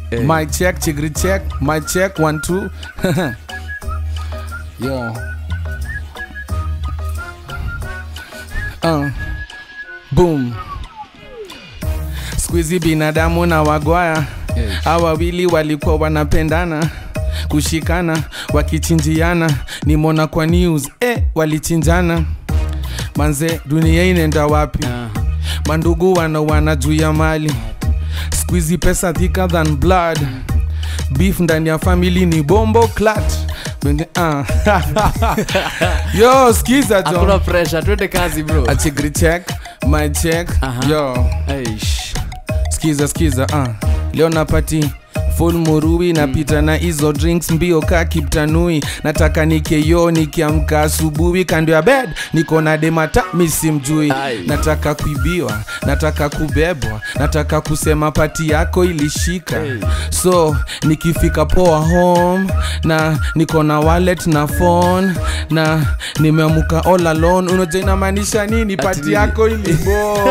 Hey. my check chigri check my check one two yo uh. boom skuizi binadamu na wagwaya Hey. hawa wawili walikuwa wanapendana kushikana wakichinjiana nimona kwa news eh, walichinjana manze dunia inaenda wapi Ah. mandugu wanawana juu ya mali squizi pesa thicker than blood beef ndani ya famili ni bombo clat Benge- ah. yo skiza hakuna jo pressure twende kazi bro achigri check my check Aha. yo Eish. skiza skiza uh. leo napati full murui napita na hizo drinks mbio ka kiptanui nataka nikeyo nikiamka asubuhi kando ya bed niko na demata misimjui Ai. nataka kuibiwa nataka kubebwa nataka kusema pati yako ilishika Hey. so nikifika poa home na niko na wallet na phone na nimeamuka all alone unaja inamaanisha nini Ati pati nini? yako ilibo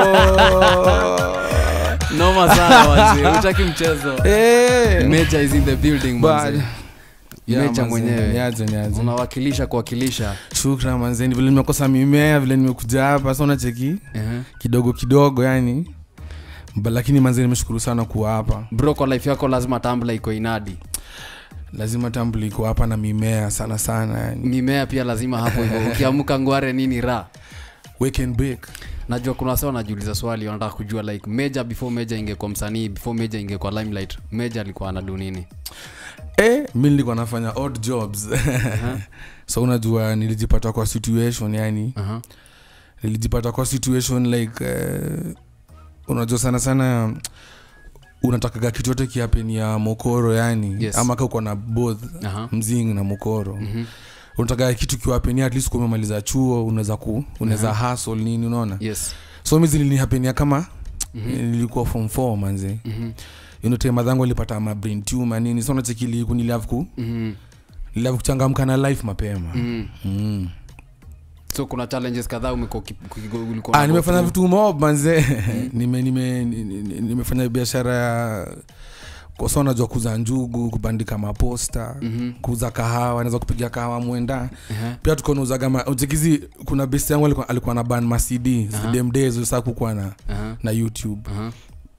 noma sana wazee utaki mchezo Eh. meja is in the building But- manze. Yeah, Mecha manze, mwenyewe. niaje, niaje. unawakilisha kuwakilisha shukran manzeni vile nimekosa mimea vile nimekuja hapa so nacheki Ehe. kidogo kidogo yani Ba- lakini manzeni nimeshukuru sana kuwa hapa bro kwa life yako lazima tambla iko inadi lazima tambuli iko hapa na mimea sana sana yani. mimea pia lazima hapo hivyo ukiamka ngware nini ra Wake and bake. najua kuna wasa wanajiuliza swali wanataka kujua like meja before meja ingekuwa msanii before meja ingekuwa limelight meja alikuwa anadu nini eh, mi nilikuwa nafanya odd jobs so unajua nilijipata kwa situation yani Aha. nilijipata kwa situation like uh, unajua sana sana unatakaga kitu yote kiapeni ya mokoro yani Yes. ama ka uko na both Aha. mzing na mokoro Mhm. unataka kitu kiwapenia at least kumemaliza chuo unaweza ku unaweza hustle nini unaona yes so mi zilinihapenia kama Mhm. nilikuwa form 4 manze Mhm. inote madhangu alipata ma brain tumor nini so nachekili kuniliav ku Mhm. niliav kuchangamka na life mapema Mhm. mm. so kuna challenges kadhaa umekuwa uki- uki- ulikuwa ah, na nimefanya go vitu mob manze nime, nime, ni- ni- nimefanya biashara ya kosa najua kuza njugu kubandika maposta through. Mhm. kuuza kahawa naweza kupiga kahawa mwenda Ehe. pia tukonauzaga uchekizi kuna best yangu alikuwa, alikuwa na ban macd Aha. dem days saa kukuwa na, Aha. na youtube Aha.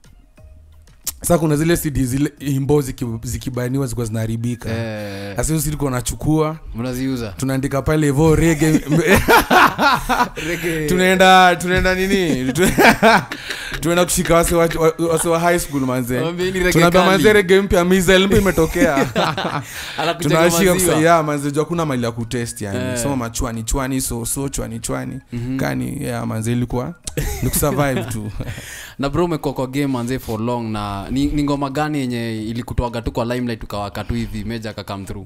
sa kuna zile cd zile imbo ziki- zikibaniwa zilikuwa zinaharibika Eh, sasa hiyo silikuwa nachukua mnaziuza tunaandika pale hivo rege Reggae. tunaenda tunaenda nini Tu- tunaenda kushika wase wa, wa- wase wa high school manze Waambieni reggae tunaambia kali. manze rege mpya misel mpya imetokea Anakucheka tunashika maziwa. kusaiya manze jua kuna mali ya kutest yani Eh. so machwani chwani so so chwani chwani Mhm. kani ya manze ilikuwa ni kusurvive tu na bro umekuwa kwa game manze for long na ni, ni ngoma gani yenye ilikutoaga tu kwa limelight ukawaka tu hivi meja kakam through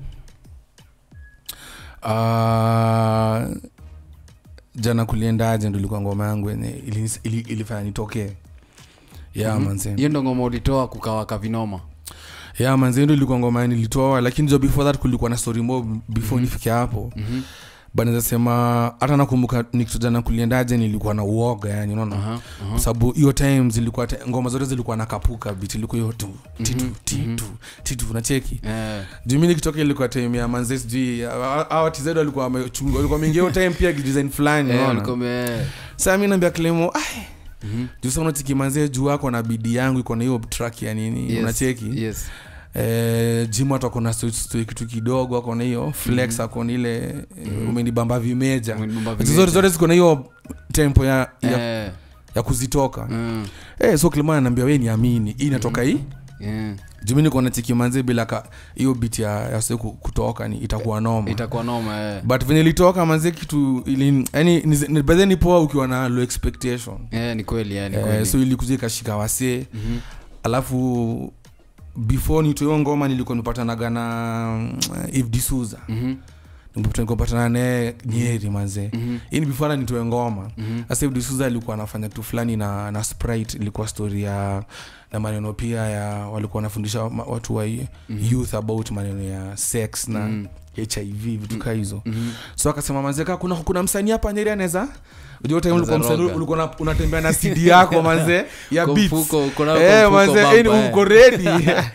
Ah, jana kuliendaje ndo ilikuwa ngoma yangu yenye ili- ili- ilifanya nitokee ya Mhm. manze hiyo ndo ngoma ulitoa kukawaka vinoma ya manze ndo ilikuwa ngoma nilitoa lakini jo before that kulikuwa na story mob before nifike hapo Mhm. but naweza sema hata nakumbuka nikijana kuliendaje nilikuwa na uoga yani unaona Aha, aha. kwa sababu hiyo time zilikuwa te- ngoma zote zilikuwa na kapuka bit ilikuwa hiyo tu titu titu titu unacheki Eh, juu mi nikitoka ilikuwa time ya manze sijui awa tizedo walikuwa wamechunga- walikuwa mingi hiyo time pia design fulani eh, unaona ulikuwa ume- saa mi naambia klemo ai Mhm. juu sa unacheki manze juu ako na bidi yangu iko na hiyo track ya nini Yes, unacheki yes. eh, jim watu akona stoi kitu kidogo akona hiyo flex akona ile mm umenibamba vimeja Umenibamba Hizo vimeja. zote zote ziko na hiyo tempo ya, ya, Eh, ya kuzitoka mm, eh, so kilima anaambia we niamini hii inatoka hii yeah. jumi niko na cheki manze bila ka hiyo bit ya, ya se ku- kutoka ni itakuwa noma itakuwa noma eh. but venye ilitoka manze kitu ili yani bedhe ni poa ukiwa na low expectation Eh, ni kweli eh, ni eh, kweli. so ilikuja ikashika wasee Mhm. alafu before nitoiyo ngoma nilikuwa nimepatanaga na mm, if disuza Mhm. nikopatana naye nyeri manze Mhm. hii ni before hata nitoe ngoma Mhm. sasa if disuza alikuwa anafanya kitu fulani na, na sprite ilikuwa story ya na maneno pia ya walikuwa wanafundisha ma- watu wa youth about maneno ya sex na Mhm. hiv vitu kaa hizo Mhm. so akasema manze kaa kuna, kuna msanii hapa nyeri anaweza Unajua time Anaweza ulikuwa msanii roga. ulikuwa una- unatembea na cd yako manze ya Kwa beats mfuko, uko nayo Eh, kwa mfuko manze, baba, eh, eh. uko ready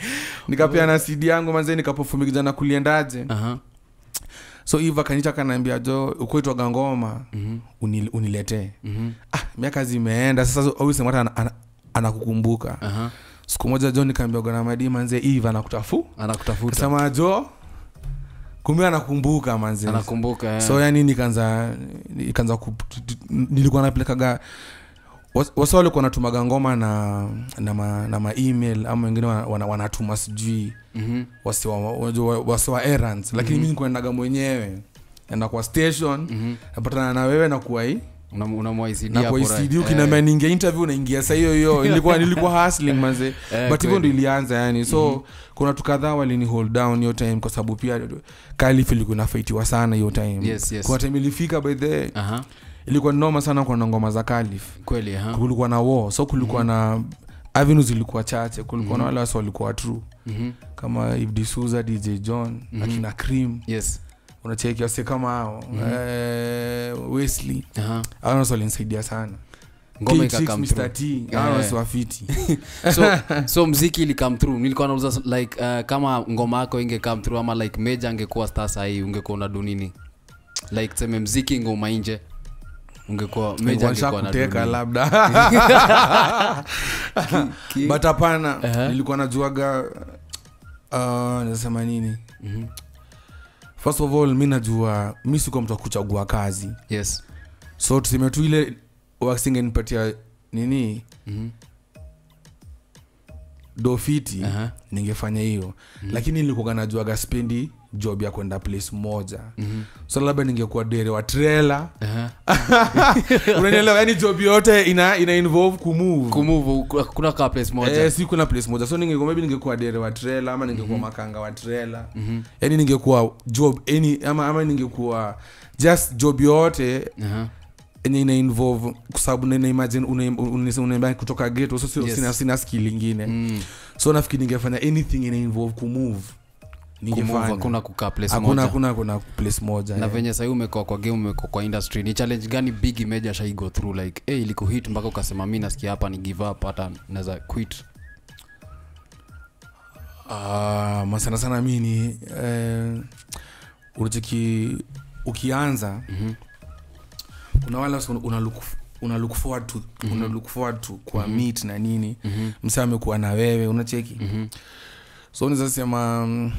nikapeana cd yangu manze nikapofumi kijana kuliendaje Aha. so iva kanita kanaambia jo ukuitwaga ngoma Mhm. unil, uniletee Mhm. ah, miaka zimeenda sasa ausemata ana, ana, anakukumbuka Aha. siku moja jo nikaambia gona madi manze iva anakutafu anakutafuta kasema jo kumbe anakumbuka manze anakumbuka eh. so yani nikaanza nikaanza ku- nilikuwa napelekaga was- wasa walikuwa wanatumaga ngoma na na ma, na ma email ama wengine wana- wana- wanatuma sijui Mhm. wasiwa wajua, wasiwa errands lakini Mhm. mi nikuendaga mwenyewe enda kwa station Mhm. napatana na wewe na kuwai Unam- unamwaisidia na hapo kwa right. ICD ukiniambia Eh, niingia interview naingia saa hiyo hiyo nilikuwa nilikuwa hustling manze eh, but hivyo ndo kweli. ilianza yani so Mhm. kuna watu kadhaa walini hold down hiyo time kwa sababu pia kalif ilikuwa inafaitiwa sana hiyo time Yes, yes. kuna time ilifika by the Aha. ilikuwa ni noma sana kuna ngoma za kalif kweli aha. kulikuwa na war so kulikuwa na avenues zilikuwa chache kulikuwa na Mhm. wale wasi walikuwa true Mhm. kama Ibdi Suza, dj john Mhm. akina cream yes unacheki wase kama hao Mhm. eh, wesley Aha. hao wasi walinisaidia sana ngoma K6, ikakam Mr. T, hao Eh. wasi wafiti so, so mziki ilikam through nilikuwa nauza like uh, kama ngoma yako inge come through ama like meja angekuwa star sahii ungekuwa unadu nini like seme mziki ngoma inje ungekuwa meja angekuwa na kuteka nini? labda Ki- but hapana Aha. nilikuwa najuaga uh, nasema nini Mhm. first of all mi najua mi sikuwa mtu wa kuchagua kazi yes so tuseme tu ile wasingenipatia nini Mhm. dofiti Aha. ningefanya hiyo lakini nilikuwa najuaga spendi job ya kwenda place moja Mhm. so labda ningekuwa dere wa trela Aha. unanielewa yani job yote ina, ina involve kumove kumove kuna kaa place moja Eh, si kuna place moja so ningekuwa maybe ningekuwa dere wa trela ama ningekuwa makanga wa trela Mhm. yani ningekuwa job any, ama, ama ningekuwa just job yote Aha. enye ina involve kwa sababu na- na imagine una- una- unaimba kutoka geto so sio- Yes. sina, sina skill ingine Mm. so nafikiri ningefanya anything ina involve kumove Kumove, ningefanya hakuna kukaa place hakuna moja hakuna kuna place moja na eh. venye sahii umekuwa kwa game umekuwa kwa industry ni challenge gani big imeja shai go through like hey, ilikuhit mpaka ukasema mi nasikia hapa ni give up hata naweza quit Ah, masana sana mi ni eh, unacheki ukianza Mhm. kuna wale wasi una look, una look forward to una look forward to kwa meet na nini Mhm. msa amekuwa na wewe unacheki Mhm. so unaweza sema mm,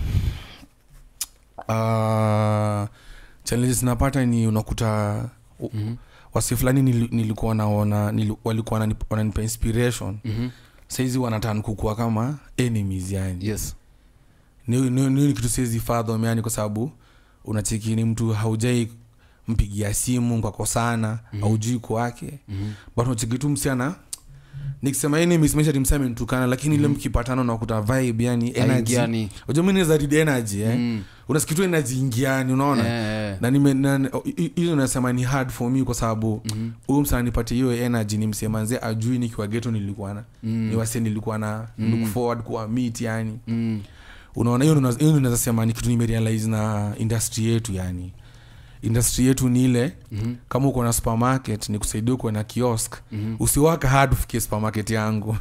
uh, challenges napata ni unakuta u- Mhm. wasi fulani nili- nilikuwa naona nili, walikuwa wanani- wananipa inspiration Mhm. saizi wanatan kukua kama enemies yani yes ni, ni, ni, ni kitu siwezi fathom yani kwa sababu unacheki ni mtu haujai mpigia simu kakosana mm aujui kwake Mhm. but unacheki tu msiana nikisema enemies mesha timsa amenitukana lakini ile mkipatana unakuta vibe yani energy Haingiani. unajua mimi naweza read energy eh Mm. unasikia tu energy ingiani unaona Eh, eh. na nime na- hi- hizo nasema ni hard for me kwa sababu Mhm. huyu msana nipatie hiyo energy ni msemanze ajui nikiwa geto nilikuwa na Mm. ni wase nilikuwa na look forward kuwa meet yani Mm. unaona hiyo ndo- hiyo ndo naweza sema ni kitu nimerealize na industry yetu yani industry yetu ni ile Mhm. kama uko na supermarket ni kusaidia ukuwe na kiosk Mhm. usiwaka hard ufikie supermarket yangu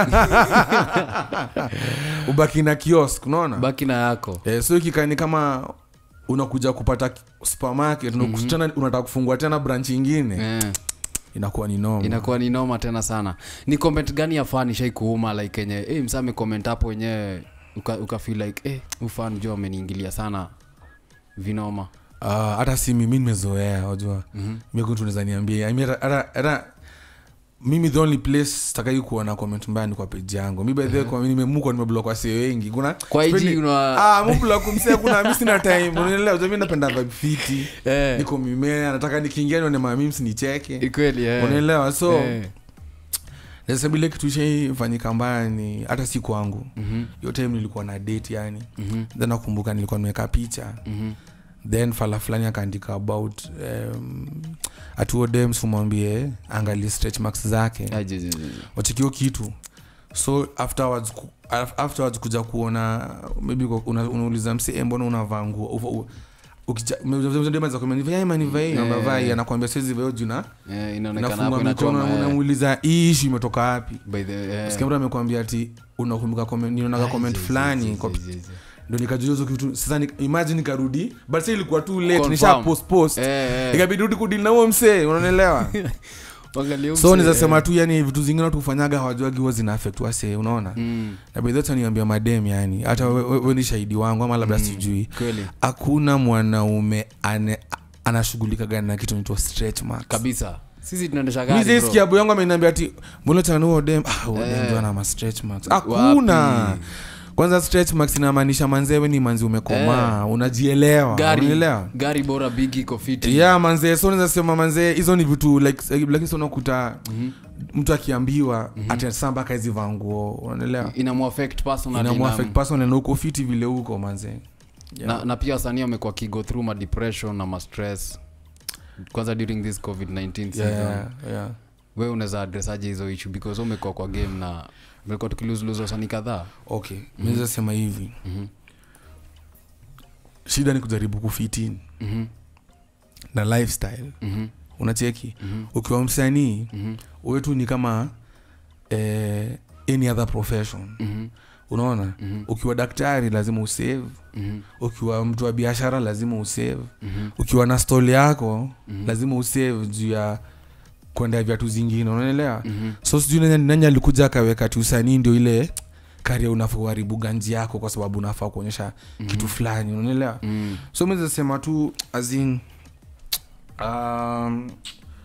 ubaki na kiosk unaona baki na yako eh, so ikikani kama unakuja kupata supermarket mm-hmm. tena unataka kufungua tena branch ingine eh. inakuwa ni noma inakuwa ni noma tena sana ni comment gani ya fan ishai kuuma like enye hey, msa amecomment hapo wenyewe uka, uka feel like hey, ufan jo ameniingilia sana vinoma Ah, hata si mimi nimezoea wajua Mhm. mikuntunaweza niambia I mean, hata- hata- hata mimi the only place takai kuwa na comment mbaya ni kwa page yangu mi by the way kwa nimemukwa nimeblock wasi wengi kuna Kwa IG sipendi- una- ah mublock kumsea kuna mi sina time unaelewa unajua mi napenda vibe fiti Eh. niko mimea nataka nikiingia nione mamims nicheke kweli eh. unaelewa so Eh. nasema ile kitu ishaifanyika mbaya ni hata si kwangu Mhm. hiyo time nilikuwa na date yani Mhm. then nakumbuka nilikuwa nimeweka picha Mhm. then fala fulani akaandika about um, atuo dems umwambie angalie stretch marks zake Ah, ji- ji- ji- ji. wachekio kitu so afterwards, ku- af- afterwards kuja kuona maybe kwa- una- unauliza msee mbona unavaa nguo uva- u- ukija- ume- dem anaweza kuambia, "Nivae ama nivae?" Yeah. Unavaa, anakuambia siwezi vaa juu na Eh, inaonekana nafunga hapo mikono inachoma eh. unamuuliza hii ishu imetoka wapi By the- eh. sikia mtu amekwambia ati unakumbuka comment- nilionaga Ah, comment zi- zi- fulani zi- kwa- zi- zi- zi. ndo nikajua hizo kitu sasa ni, imagine nikarudi but sa ilikuwa too late Confirm. nisha post post Eh, eh. ikabidi rudi kudili na huo msee unanielewa Angalia so mse, nizasema eh. tu yani vitu zingine watu hufanyaga hawajuagi huwa zina affect wase unaona Mm, na bedhata niambia madem yani hata we, we, we ni shahidi wangu ama labda sijui kweli hakuna mwanaume ane anashughulika gani na kitu naitwa stretch marks kabisa sisi tunaendesha mi gari bro. zaisikia abu yangu ameniambia ati mbona tena huo dem ah huo dem Eh. ndio ana ma stretch marks hakuna Wapi? kwanza stretch marks inamaanisha manzewe ni manzi umekomaa unajielewa gari unaelewa gari bora big iko fiti yeah manzee so naweza sema manzee hizo ni vitu like like- lakini so unakuta Mhm. mtu akiambiwa mm-hmm. ati saa mpaka hizi vaa nguo unaelewa inamuaffect personally inamuaffect na- personal na uko fiti vile huko manzee na, na pia wasanii wamekuwa kigo through ma depression na ma stress kwanza during this covid-19 season yeah, yeah. we unaweza address aje hizo issue because wewe umekuwa kwa game na umekuwa tukiluzuluza wasanii kadhaa okay mm-hmm. naweza sema hivi Mhm. shida ni kujaribu kufitini Mhm, na lifestyle mhm, unacheki mhm, ukiwa msanii mhm, wetu ni kama eh, any other profession mhm, unaona mhm, ukiwa daktari lazima usave mhm, ukiwa mtu wa biashara lazima usave mhm, ukiwa na stoli yako Mhm. lazima usave juu ya kwenda viatu zingine unaelewa mhm. so sijui nani, nani alikuja akaweka ti usanii ndio ile karia unafaa uharibu ganji yako kwa sababu unafaa kuonyesha kitu fulani unaelewa Mm, so mezasema tu azin um,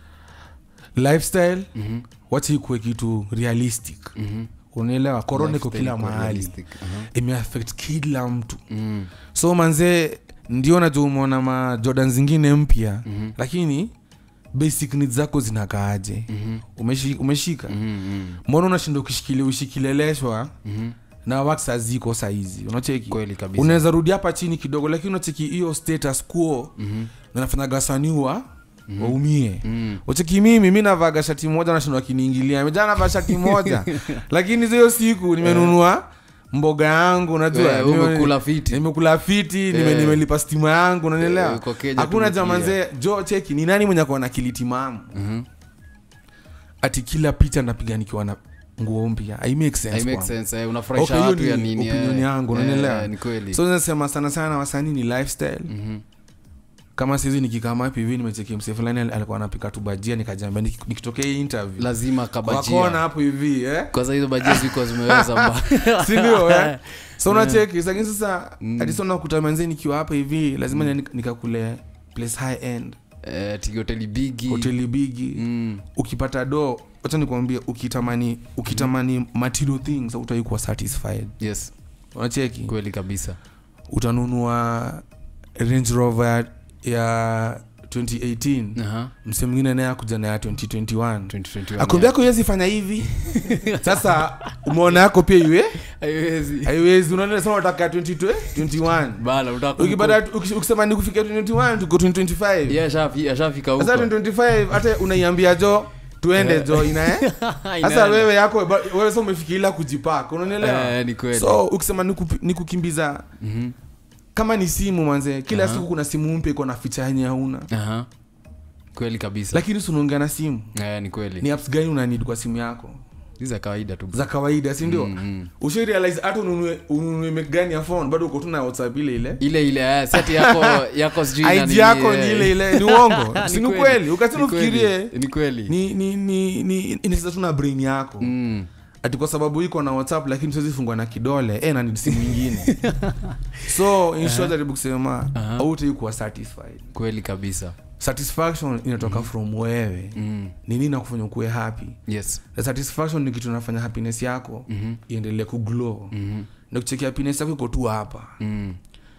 lifestyle mhm, wacha ikuwe kitu realistic mhm. unaelewa korona iko Lifestyle kila iko mahali realistic. Aha. imeaffect kila mtu Mm, so manzee ndio najua umeona ma jordan zingine mpya mhm, lakini basic needs zako zinakaaje mhm, Umeshi, umeshika mhm, mhm, mbona unashinda ukishikilia ushikileleshwa mhm. na wax haziko saizi unacheki kweli kabisa unaweza rudi hapa chini kidogo lakini unacheki hiyo status quo Mhm, nanafanyaga wasaniwa waumie mhm. ucheki mimi mi navaga shati moja nashinda wakiniingilia mejaa navaa shati moja lakini hiyo siku nimenunua mboga yangu unajua Eh, nime- umekula fiti nimekula fiti nime- Eh. nimelipa stima yangu Eh, unanielewa uko Kenya hakuna tumetulia. jamanzee jo cheki ni nani mwenye akona kilitimamu Mhm. ati kila picha napiga nikiwa na nguo mpya I make sense I make kwangu. sense eh, unafurahisha Okay, hiyo watu ya ni nini opinion eh. yangu, Eh, unanielewa? ni kweli so nasema sana sana wasanii ni lifestyle Mhm. kama sihizi nikikama hapi hivi nimecheki msee fulani al- alikuwa anapika tu bajia nikajambia niki- nikitokea hii interview lazima kwa kabajia kona hapo hivi eh? kwanza hizo bajia ziko zimeweza mba sindio eh? so unacheki lakini sasa Mm. hadi so nakuta manzee nikiwa hapa hivi lazima mm. nikakule place high end Eh, ati hoteli bigi hoteli bigi Mm, ukipata do wacha nikuambia ukitamani ukitamani material things utaikuwa satisfied yes unacheki kweli kabisa utanunua range rover ya 2018 Aha, mse mwingine naye akuja na ya 2021 2021, akwambia yako iwezi fanya hivi sasa umeona yako pia iwe yeah. Haiwezi. haiwezi unaonasema unataka 22 21 Bala, unataka ukipata kumku- uki- ukisema ni kufikia 21 tuko 2025 Yeah, ashafi- ashafika sasa huko 2025 hata unaiambia jo tuende jo inae sasa Inaenda. wewe yako ba- wewe sasa umefikiria kujipaka unanielewa Eh, ni kweli so ukisema ni kupi- ni kukimbiza Mhm. kama ni simu manze kila Aha. siku kuna simu mpya iko na ficha yenye hauna Aha. kweli kabisa lakini si unaongea na simu Eh, ni kweli ni apps gani unanid kwa simu yako Hizi za kawaida tu za kawaida si ndio Mm, mm. ushirealize hata ununue ununue make gani ya phone bado uko tu na whatsapp ile ile ile ile eh, seti yako yako sijui na id nini, yako eh. ni ile ile ni uongo Ni si ni kweli ukasema Ni kweli. ufikirie ni kweli ni ni ni ni inacheza tu na brain yako Mm. ati kwa sababu iko na whatsapp lakini siwezi fungwa na kidole eh, na ni simu ingine so in short jaribu kusema Aha. autai kuwa satisfied kweli kabisa satisfaction inatoka from wewe mm. ni nini nakufanya ukuwe happy yes na satisfaction ni kitu nafanya happiness yako Mhm. iendelee kuglow Mhm. na kucheki happiness yako iko tu hapa Mm.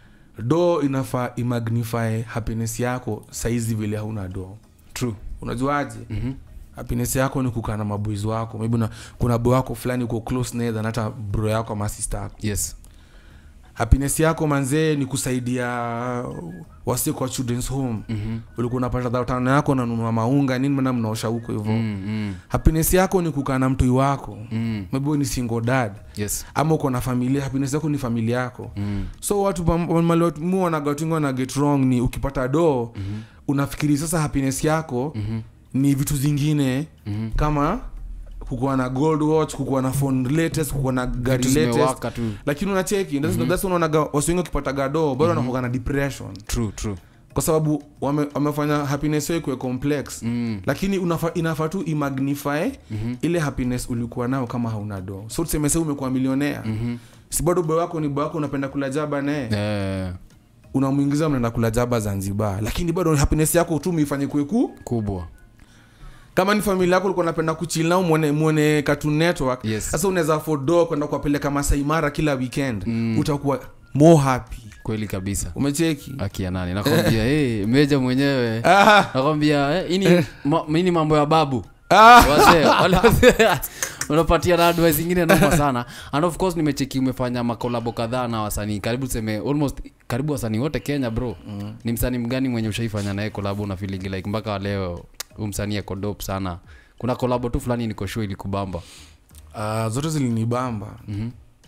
do inafaa imagnify happiness yako saizi vile hauna do true unajuaje Mhm. happiness yako ni kukaa na maboys wako maybe una, kuna boy wako fulani uko close naye than hata bro yako ama sister yako yes happiness yako manzee ni kusaidia wasi kwa children's home Mhm. ulikuwa unapata dhao tano yako unanunua maunga nini mana mnaosha huko hivo Mm, mm, happiness yako ni kukaa na mtoi wako mm. maybe wewe ni single dad yes ama uko na familia happiness yako ni familia yako Mm, so watu mu wanagatinga wana get wrong ni ukipata doo mhm, unafikiri sasa happiness yako mhm, ni vitu zingine mhm. kama kukuwa na gold watch kukuwa na phone latest kukuwa na gari Vitu latest zimewaka tu lakini unacheki mm-hmm. that's unaonaga wasi wengi wakipata gado bado wanakuwa na depression true true kwa sababu wame, wamefanya happiness yao ikuwe complex mm. lakini unafa, inafaa tu imagnify mhm, ile happiness ulikuwa nao kama hauna do so tuseme sasa umekuwa milionea mhm. si bado boy wako ni boy wako unapenda kula jaba naye Eh, unamwingiza mnaenda kula jaba zanzibar lakini bado happiness yako tu muifanye kweku kubwa kama ni familia yako ulikuwa unapenda kuchill nao muone, muone cartoon network Yes. sasa unaweza afford do kwenda kuwapeleka masai mara kila weekend Mm. utakuwa more happy kweli kabisa umecheki akia nani nakwambia hey, meja mwenyewe ah, nakwambia eh, ini ma, ini mambo ya babu ah. wazee wale wazee unapatia na advice ingine noma sana and of course nimecheki umefanya makolabo kadhaa na wasanii karibu tuseme almost karibu wasanii wote kenya bro mm. ni msanii mgani mwenye ushaifanya naye kolabo na feeling like mpaka wa leo huu msanii ako dope sana kuna kolabo tu fulani niko sure ilikubamba Ah, zote zilinibamba Mhm.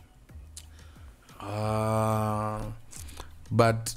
Ah, but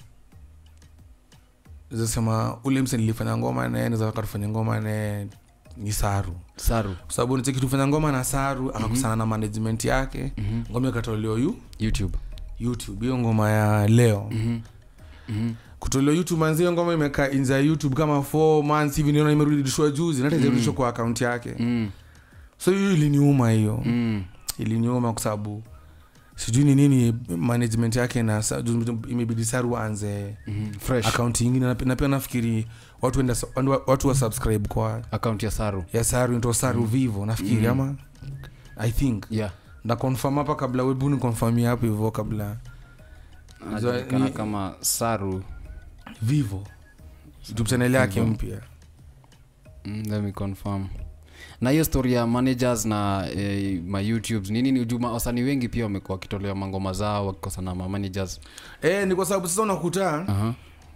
zasema ule mse nilifanya ngoma naye naweza tufanya ngoma naye ni saru saru kwa sababu nicheki tufanya ngoma na saru akakusana na management yake Mhm. ngoma ikatolewa yu youtube youtube hiyo ngoma ya leo Mhm. Mhm. kutolewa youtube manzi hiyo ngoma imekaa inza ya youtube kama 4 months hivi niona imerudishwa juzi nata ijarudishwa kwa akaunti yake Mm. so hiyo iliniuma hiyo Mm. iliniuma kwa sababu sijui ni nini management yake na sa- ju- imebidi saru aanze Mhm. fresh akaunti ingine na, na pia nafikiri watu enda, watu wa subscribe kwa account ya saru ya saru into saru vivo nafikiri Mm. ama i think yeah na confirm hapa kabla webu ni confirm hapo hivyo kabla anajulikana ni- kama saru vivo youtube channel yake Vivo. mpya Mm, let me confirm na hiyo story ya managers na eh, ma youtubes nini ni ujuma wasanii wengi pia wamekuwa wakitolea mangoma zao wakikosana ma managers eh ni kwa sababu sasa unakuta Aha.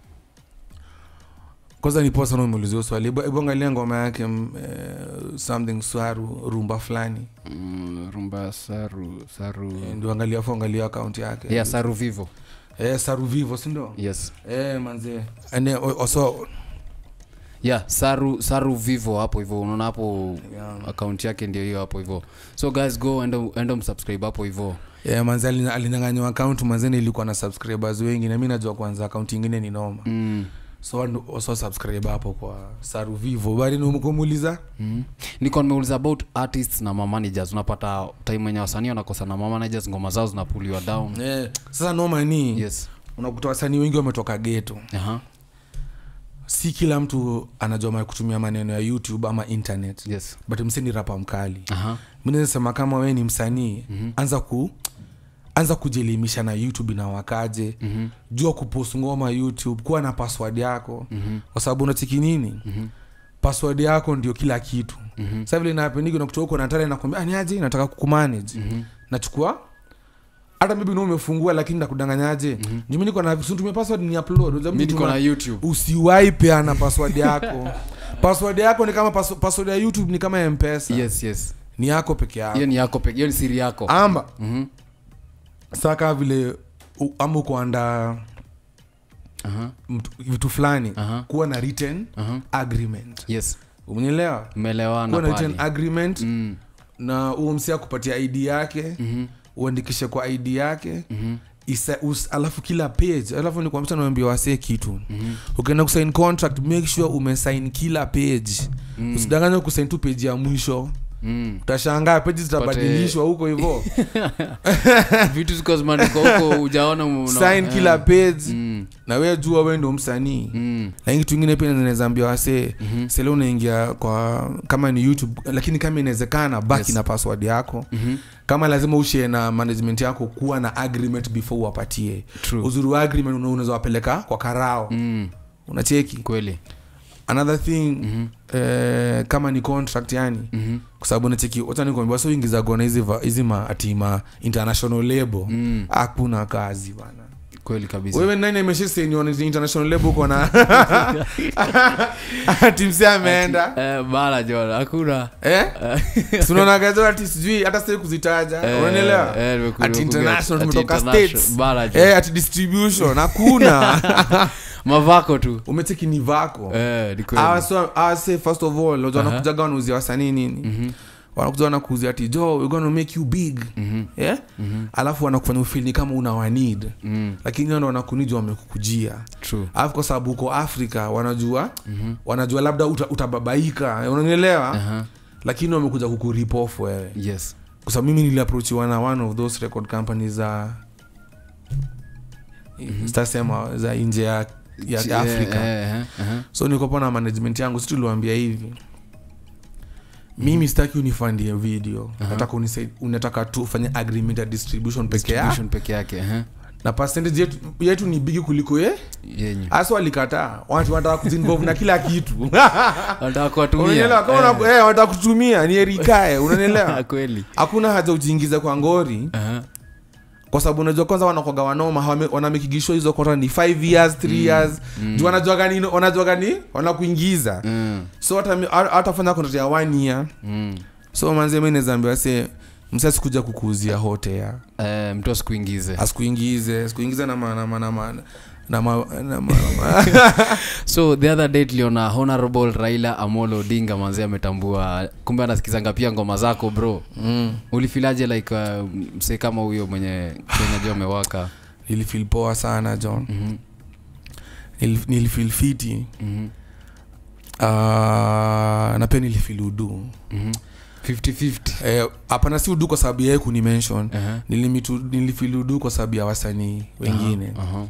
kwanza ni poa sana umeulizia swali Hebu- hebu angalia ngoma yake mm, eh, something saru rumba fulani Mm, rumba saru saru Eh, ndio angalia fu angalia akaunti yake yeah saru vivo eh, saru vivo sindio yes eh, manze ane oso yeah saru saru vivo hapo hivyo unaona hapo yeah. akaunti yake ndio hiyo hapo hivyo so guys go enda enda msubscribe hapo hivyo yeah, manze alina- alinyang'anywa akaunti manzeni ilikuwa na subscribers wengi na mi najua kwanza akaunti ingine ni noma mm. so watu waso subscribe hapo kwa saru vivo bali nikumuuliza Mm. niko nimeuliza about artists na ma managers unapata time wenye wasanii wanakosa na ma managers ngoma zao zinapuliwa down eh, sasa noma ni yes unakuta wasanii wengi wametoka geto Aha. si kila mtu anajua ma- kutumia maneno ya youtube ama internet yes but mseni rapa mkali Aha. mi nasema kama we ni msanii Mhm. anza ku anza kujielimisha na youtube na wakaje Mhm. jua kupost ngoma youtube kuwa na password yako Mhm. kwa sababu unachiki nini Mhm. password yako ndio kila kitu Mhm. sa vile napendigi nakutoka huko natale nakwambia "Ah, ni aje nataka kukumanage Mhm. nachukua hata maybe no umefungua lakini nakudanganyaje mm-hmm. jumi niko na situmia password ni upload Unajua mi mtu niko na tuma- youtube usiwai peana password yako password yako ni kama pass- password ya youtube ni kama mpesa yes yes ni yako peke hiyo yako ni yako peke hiyo ni siri yako amba Mhm. saa kaa vile u- ama ukuanda Aha. vitu fulani Aha. kuwa na written Aha. agreement yes umenielewa mmeelewana kuwa na written pale agreement Mm. na huo msia kupatia id yake Mhm. uandikishe kwa id yake Mhm. Isa, us, alafu kila page alafu ni kwamsa naambia wasee kitu Mhm. ukienda kusign contract make sure umesign kila page Mm. usidanganya kusign tu page ya mwisho Mm. utashangaa peji zitabadilishwa huko hivo vitu ziko zimeandikwa huko ujaona una- sign eh. kila page Mm. na we jua we ndo msanii Mm. lakini kitu ingine pia nawezaambia wasee Mhm. sele unaingia kwa kama ni youtube lakini kama inawezekana baki Yes. na password yako Mhm. kama lazima ushie na management yako kuwa na agreement before uwapatie True. uzuri wa agreement una- unaweza wapeleka kwa karao Mm. unacheki kweli another thing eh, kama ni contract yani Mhm. kwa sababu nacheki wacha nikwambia so ingizagona hizi va- hizi ma ati ma international label Mm. hakuna kazi bana kweli kabisa wewe nani ameshaseniona international label uko na timsi ameenda Eh, bala jona hakuna eh tunaonagazo ati sijui hata sitaki kuzitaja Eh, unanielewa eh, nimeku- Ati nimekuget. international, Ati tumetoka international. States. Bala jona. eh ati distribution hakuna mavako tu umecheki ni vako Eh, ni kweli. Hawa so- hawa say first of all wajua Aha. wanakujaga wanauzia wasanii nini Mhm, wanakuja wanakuuzia ati jo we're gonna make you big mhm, yeah? mhm, alafu wanakufanya ufili kama una wanid mhm. lakini wao ndo wanakunijwa wamekukujia True. alafu kwa sababu uko afrika wanajua Mhm. wanajua labda uta, utababaika unanielewa Aha. lakini wamekuja kukurip wewe yes kwa sababu mimi niliaprochiwa na one of those record companies za sitasema za nje ya, ya Chi- afrika eh, eh, eh, so nikopo na management yangu si tuliwambia hivi mimi sitaki unifandie video nataka unisai- unataka tu ufanye agreement ya distribution peke yake distribution peke yake eh, na percentage yetu, yetu ni bigi kuliko ye yenyu hasa walikataa watu wanataka kuzinvolve na kila kitu wanataka kuwatumia unanielewa kama Eh, una- eh, wanataka kutumia ni erikae unanielewa kweli hakuna haja ujiingize kwa ngori Aha. kwa sababu unajua kwanza wanakwaga wanoma hawame- wanamikigishwa hizo kota ni 5 years 3 years juu wanajua gani wanajua gani wanakuingiza Mm, so hata mi- ha- hatafanya contract ya one year mm. so manze mi nawezaambiwa se msasikuja kukuuzia hotea Eh, mtu asikuingize asikuingize sikuingize na ma- na ma- na ma- na ma- na ma- ma- so the other day tuliona honorable raila amolo odinga manzi ametambua kumbe anasikizanga pia ngoma zako bro Mm. ulifilaje like uh, msee kama huyo mwenye kenya jo amewaka nilifeel poa sana john Mhm, Nilif- nilifeel fiti mhm, Ah, na pia nilifeel udu mhm. 50-50 Eh, hapana si udu kwa sababu yae kunimention Aha, Nilimitu- nilifeel udu kwa sababu ya wasanii wengine aha.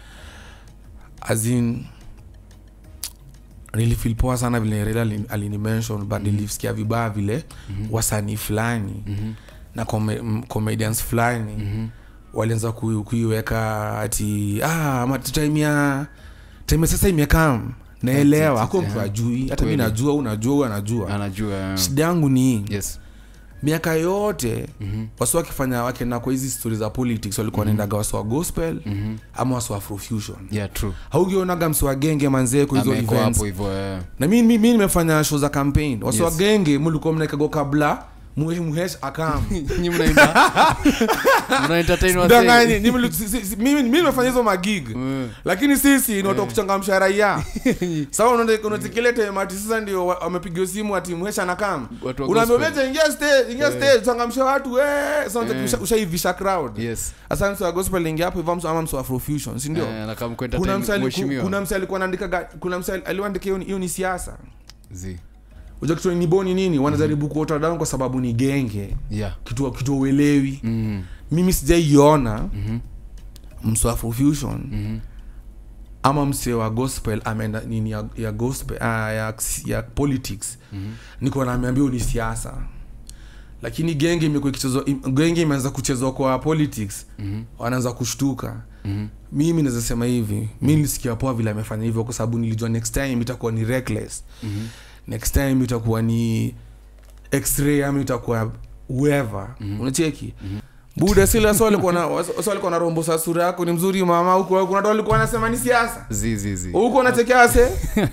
azin nilifeel poa sana vile rela alinimention but nilisikia vibaya vile wasanii fulani Mhm, na come- m- comedians fulani mhm. walianza kui- kuiweka ati ah, ama time ya time sasa imekam naelewa ako mtu yeah. ajui hata mi Kweli. najua unajua huyu anajua anajua eh. shida yangu ni hii. yes miaka yote Mhm, wasi wakifanya wakenda kwa hizi stori za politics walikuwa wanaendaga wasi wa gospel mhm. ama wasi wa afrofusion yeah true haugionaga msi wa genge manzee kwa hizo ameko events hapo hivyo eh. na mi, mi, mi nimefanya show za campaign wasi wa Yes. genge mulikuwa mnaekago kabla muhe- muhesh akam Nyi mnaimba mna entertain wasee. Danganye, ni mli- si- si- si- mimi mimi nimefanya hizo magig Mm. lakini sisi ni watu wa kuchangamsha raia sawa unatekilete mati sasa ndio wa- wamepigiwa simu ati muhesha na kam Watu wa unaambia gospel. "Wewe ingia stage ingia stage changamsha watu eh sasa unataka Eh. usha- ushaivisha crowd yes sasa mtu wa gospel ingia hapo hivyo mtu ama mtu wa afrofusion si ndio Eh, na kama ku kuna entertain msali mheshimiwa. kuna msali alikuwa anaandika ga- kuna msali aliandika hiyo ni- hiyo ni siasa Zi. unajua kitu ni boni nini wanajaribu kuota down kwa sababu ni genge yeah kitu kitu uelewi Mhm, mimi sijaiona mhm, msu afrofusion mhm. ama msee wa gospel ameenda nini ya, ya gospel uh, ya, ya politics Mhm. niko nameambia ni siasa lakini genge imekuwa ikichezwa im- genge imeanza kuchezwa kwa politics Mhm, wanaanza kushtuka mhm. mimi naweza sema hivi mi nilisikia poa vile amefanya hivyo kwa sababu nilijua next time itakuwa ni reckless Mhm. next time itakuwa ni x-ray ama itakuwa whoever unacheki buda sila so alikuwa na so alikuwa na rombo sa sura yako ni mzuri mama huko kuna watu walikuwa wanasema ni siasa Zi, zi, zi. huko unachekea wase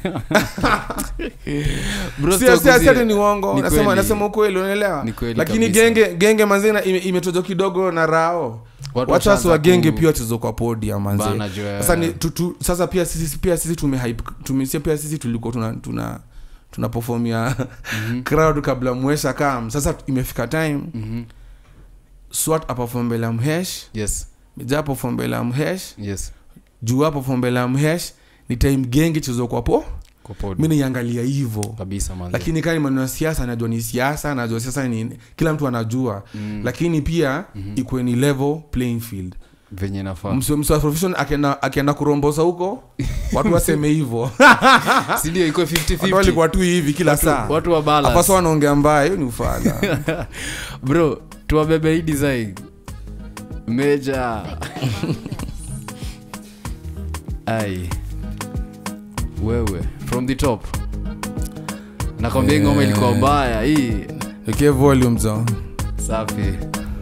Bro, Si- stock si- si zi- ati ni uongo ni nasema kweli. nasema ukweli unaelewa Ni kweli lakini kabisa. genge genge manzina imetojwa kidogo na rao Watu watu wasi wa washaanza genge ku- pia wachezo kwa podium manze Bana juu ya- sasa ni tu, tu, sasa pia sisi pia sisi tume hype tume si- pia sisi tulikuwa tuna tuna tuna performia crowd kabla mwesha kam sasa imefika time Mhm. swat aperform mbele ya mhesh yes mija aperform mbele ya mhesh yes juu aperform mbele ya mhesh ni time genge chezo kwa po kwa pod mi naiangalia hivo kabisa manze. lakini kani maneno ya siasa najua ni siasa najua siasa ni kila mtu anajua Mm. lakini pia ikuwe ni level playing field venye nafaa Mse- mse wa profession akienda akienda kurombosa huko watu waseme hivo sindio iko watu 50-50 walikuwa tu hivi kila saa watu wa balance. apasa wanaongea mbaya hiyo ni ufala bro tuwabebe hii design meja ai wewe from the top nakwambia hii ngoma ilikuwa mbaya hii okay volume zo safi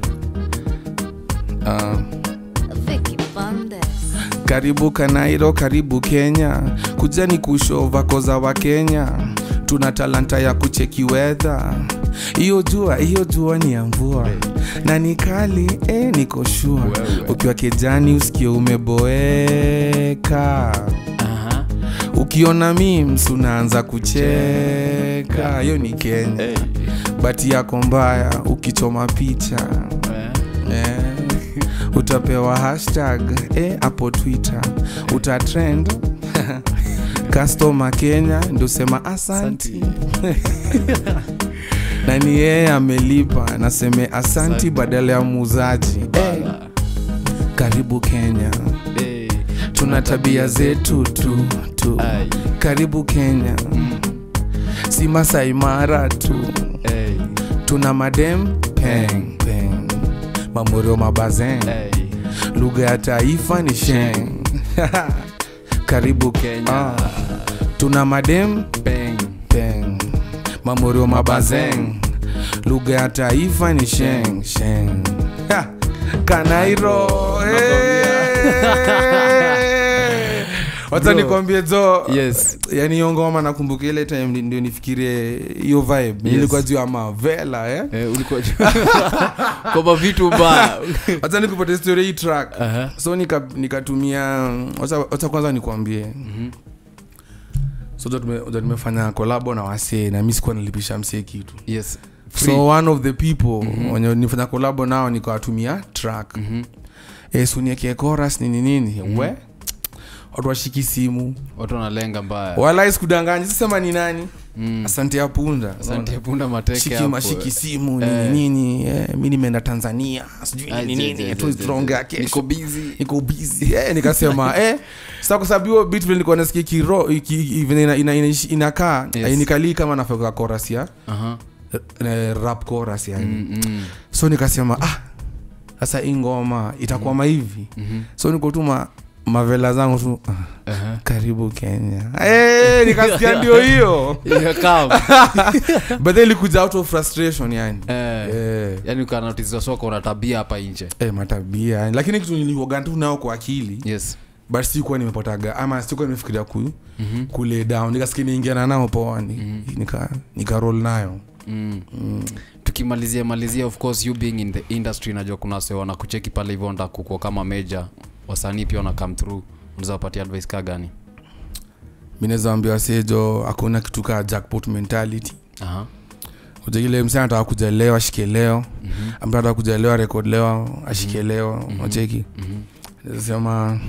uh, Vicky Bandes. karibu kanairo karibu kenya kujani kushova koza wa kenya tuna talanta ya kucheki wedha hiyo jua hiyo jua ni ya mvua na ni kali eh, niko shua Wewe. ukiwa kijani usikie umeboeka Aha. ukiona mims unaanza kucheka hiyo ni kenya Hey. bati yako mbaya ukichoma picha Eh. eh, utapewa hashtag eh, hapo twitter utatrend customer kenya ndio sema asanti na ni yeye amelipa naseme asanti Asanti. badala ya muuzaji eh, karibu kenya Hey. tuna tabia zetu tu tu Ai. karibu kenya si Masai Mara tu Hey. tuna madem peng peng mamorio mabazeng Hey. lugha ya taifa ni sheng karibu Kenya. Ah. tuna madem Bang. peng mamorio mabazeng lugha ya taifa ni sheng sheng Ha! kanairo Eh! wacha Bro. nikwambie zo yes yani hiyo ngoma nakumbuka ile time ndi- ndio nifikirie hiyo vibe Yes. nilikuwa juu ya mavela eh? eh, ulikuwa kwamba vitu mbaya wacha nikupate story hii track Aha. so nika- nikatumia wacha wacha kwanza nikwambie Mhm. so jo tume- jo tumefanya kolabo na wasee na mi sikuwa nilipisha msee kitu yes Free. so one of the people wenye nifanya kolabo nao nikawatumia track Mhm. eh, suniekee chorus nini nini we watu washiki simu watu wanalenga mbaya wala sikudanganya sisema ni nani Mm. asante ya punda asante punda mateke shiki hapo. mashiki simu Eh. nini nini eh, mi nimeenda tanzania sijui Ah, nini je, je, nini je, je, tuongea je. niko kesho busy niko busy eh, nikasema eh sasa kwa sababu hiyo bit vile nilikuwa nasikia kiro iki- i- vile ina- ina- ina- inakaa Yes. yes. nikalii kama nafaka chorus ya Aha. eh, rap chorus yani Mm, mm. so nikasema ah sasa hii ngoma itakwama hivi Mhm. so nikotuma mavela zangu tu ah, Aha. karibu kenya eh, nikasikia ndio hiyo Yeah, come. but then ilikuja out of frustration yani Eh, eh. yaani ukanotizwa soko una tabia hapa nje Eh, matabia yani. lakini kitu nilioga tu nao kwa akili yes but sikuwa nimepotaga ama sikuwa nimefikiria ku, Mhm. ku lay down nikasikia niingiana nao poa ni, Mhm. nika, nika roll nayo mm. mm. tukimalizia malizia of course you being in the industry najua kuna wase wanakucheki pale hivyo nda kukua kama meja wasanii pia wana come through unaweza wapatia advice ka gani mi naweza ambia wasejo hakuna kitu kaa jackpot mentality Aha. uja ile msee anataka kuja leo ashike leo Mhm. ambaye anataka kuja leo arekod leo ashike leo Mhm. wacheki Mhm. sema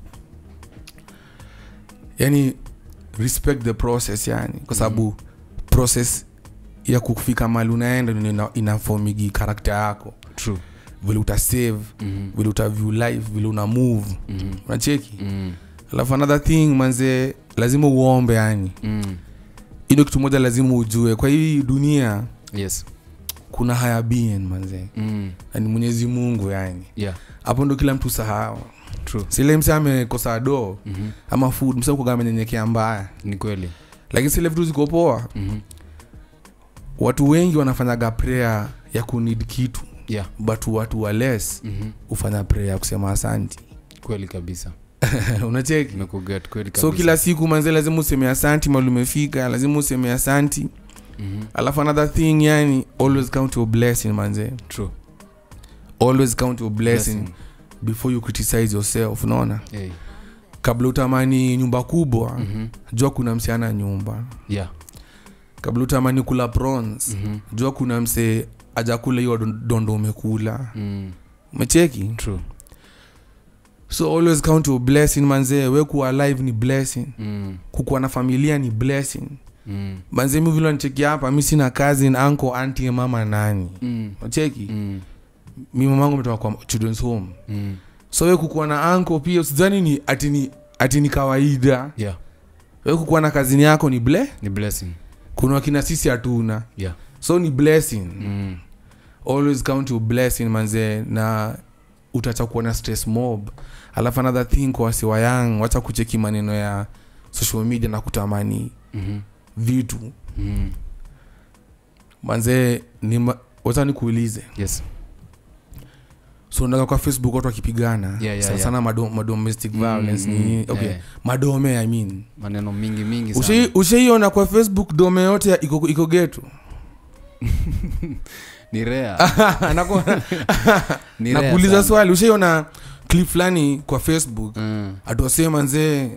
yani respect the process yani kwa sababu process ya kufika mali unaenda ndio ina- inafomigi karakta yako True. vile utasave Mhm. vile utaview life vile una move Mhm. unacheki Mhm. alafu another thing manze lazima uombe yani Mhm. ino kitu moja lazima ujue kwa hii dunia yes kuna haya being manze Mhm. na ni mwenyezi mungu yani yeah hapo ndo kila mtu sahau true sile mse amekosa doo Mhm. ama food mse kuga amenyenyekea mbaya ni kweli lakini sile vitu ziko poa Mhm. watu wengi wanafanyaga prayer ya kunid kitu yeah but watu wa less Mhm. hufanya prayer ya kusema asanti kweli kabisa unacheki nimekuget kweli kabisa so kila siku manze lazima useme asanti mali umefika lazima useme asanti Mhm. alafu another thing yani always count your blessing manze true always count your blessing, Blessing. before you criticize yourself unaona Hey. kabla utamani nyumba kubwa Mhm. jua kuna msiana nyumba yeah kabla utamani kula prawns Mhm. jua kuna mse ajakula hiyo don- dondo umekula Mm. umecheki true so always count your blessing manzee we kuwa alive ni blessing Mm. kukuwa na familia ni blessing Mm. manzee mi vile nicheki hapa mi sina kazi na anko anti mama nani Mm. nacheki Mm. mi mamangu ametoka kwa children's home Mm. so we kukuwa na anko pia usidhani ni ati ni ati ni kawaida yeah we kukuwa na kazini yako ni ble ni blessing kuna wakina sisi hatuna yeah so ni blessing mm. always count your blessing manzee na utacha kuwa na stress mob alafu another thing kwa wasiwa yang wacha kucheki maneno ya social media na kutamani Mhm. vitu mm. manzee ni ma- wacha nikuulize yes so unataka kwa facebook watu wakipigana Yeah, yeah, sana yeah. sana mado, madomestic Mm, violence mm, ni okay yeah. madome i mean maneno mingi mingi sana Ushai- ushaiona kwa facebook dome yote ya- iko, iko getu ni rea Naku- ni rea nakuuliza sana. swali ushaiona clip fulani kwa facebook mm. atuwasema nzee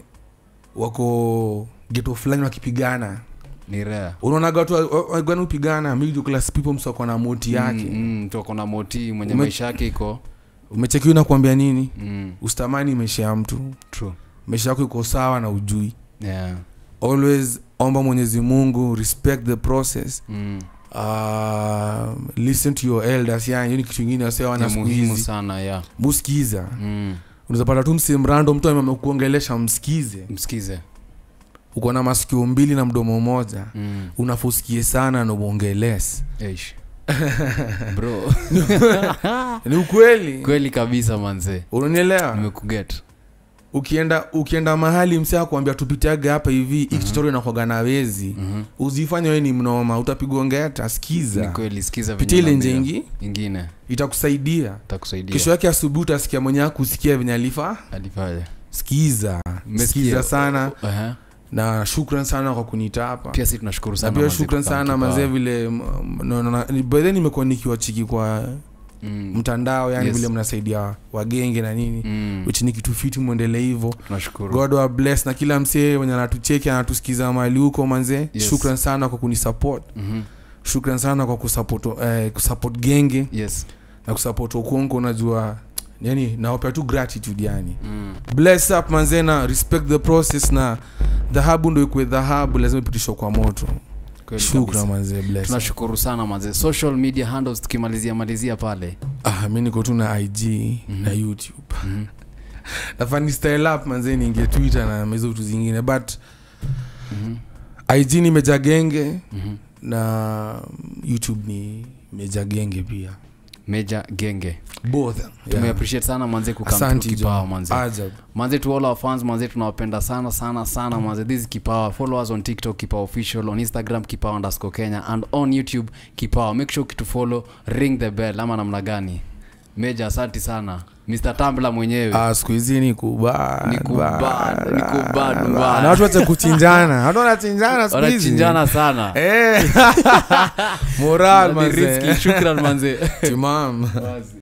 wako geto fulani wakipigana ni rea unaonaga watu wa- wa- wagani upigana middle class people msako na moti yake mm, mm, mtu ako na moti mwenye Ume- maisha yake iko umechekiwa na kuambia nini mm. usitamani maisha ya mtu true maisha yako iko sawa na ujui yeah. always omba mwenyezi mungu respect the process mm. uh, listen to your elders yani hiyo ni kitu ingine wasewana ni siku muhimu hizi sana ya muskiza mm. unaweza pata tu msemrando mtu amekuongelesha msikize msikize uko na masikio mbili na mdomo moja mm. unafusikie sana na uongeles Eish. bro ni ukweli kweli kabisa manze unanielewa nimekuget ukienda ukienda mahali msee akuambia tupitiage hapa hivi hii kichoro inakwaga na wezi Mhm. uzifanye we ni mnoma utapigwa ngeta ni skiza kweli sikiza pitia ile venye nje naambia. ingi ingine itakusaidia takusaidia kesho yake asubuhi utasikia mwenye akusikia venye alifa alifanya skiza Mmesikia? skiza sana Aha. na shukran sana kwa kunita hapa pia si tunashukuru na sana pia manze shukran kwa sana kipawa. mazee vile m- m- no, no, no, ni- by then nimekuwa nikiwa chiki kwa Mm. mtandao yani Yes. vile mnasaidia wagenge na nini Mm. which ni kitu fiti mwendele hivo tunashukuru god wa bless na kila msee mwenye anatucheki anatusikiza mahali huko manze Yes. shukran sana kwa kunisupport Mhm. shukran sana kwa kusupport, eh, kusupport genge yes na kusupport ukonko unajua yani nawapea tu gratitude yani mm. bless up manze na respect the process na dhahabu ndo ikue dhahabu lazima ipitishwa kwa moto Kweli shukran kabisa. manze bless up. tunashukuru sana manze social media handles tukimalizia malizia pale ah, mi niko tu na ig Mhm. na youtube Mhm. nafani style up manze niingie twitter na mezo vitu zingine but Mhm. ig ni meja genge Mhm. na youtube ni meja genge pia meja genge both tumeappreciate sana manze kukam Asante, kipawa John. manze Ajab. manze to all our fans manze tunawapenda sana sana sana manze this is kipawa follow us on tiktok kipawa official on instagram kipawa underscore kenya and on youtube kipawa make sure kitu follow ring the bell ama namna gani meja asanti sana mr tambla mwenyewe Ah, siku hizi ni kubad, Ni kubad, bad, ni kubad, bad. bad. Na watu wacha kuchinjana watu wanachinjana siku hizi wanachinjana sana Eh. moral Ni risky. manze shukran manze timam Wazi.